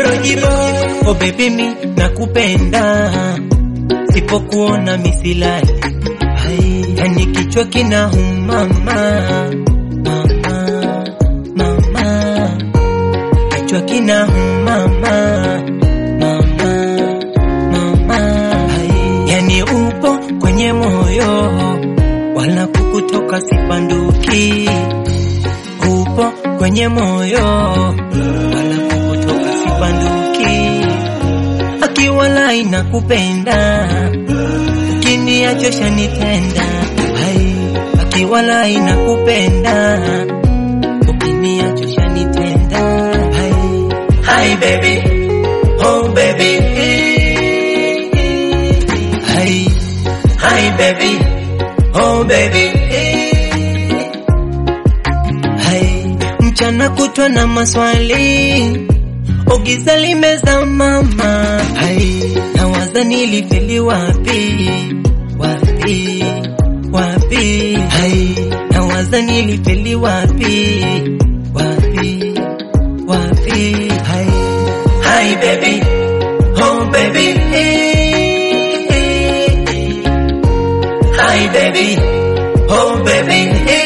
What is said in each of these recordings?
Rojibo, oh baby mi nakupenda, sipokuona misilali, Hai, yani kichwa kinauma mama, mama, mama, kichwa kinauma mama, mama, mama, Hai, yani upo kwenye moyo, wala kukutoka sipanduki, upo kwenye moyo, wala kukutoka sipanduki, akiwala inakupenda ukiniacha shanitenda, hai, akiwala inakupenda ukiniacha shanitenda, hai, hai baby, oh baby, hai, hai baby, oh baby, hai, mchana kutwa na maswali Ogiza limeza mama, hai, nawaza nilifeli wapi, wapi, wapi, hai, nawaza nilifeli wapi, wapi, wapi, hai, hai baby, oh baby, hi baby, oh baby,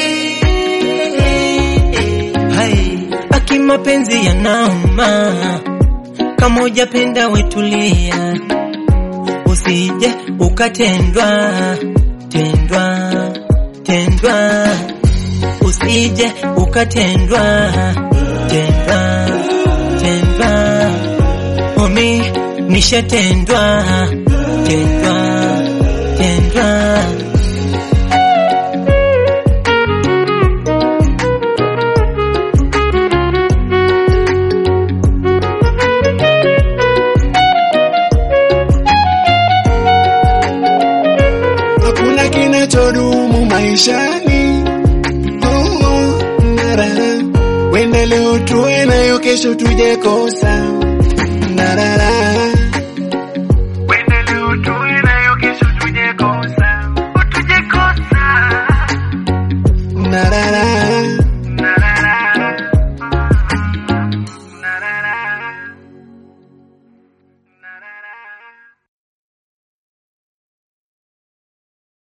hai, aki mapenzi yanauma kama hujapenda wetulia, usije ukatendwa tendwa tendwa, usije ukatendwa tendwa tendwa, omi nishatendwa tendwa tendwa. Hakuna kinachodumu maishani. Oh, oh, nara. Wenda leo tuwe nayo, kesho tuje kosa. Narara.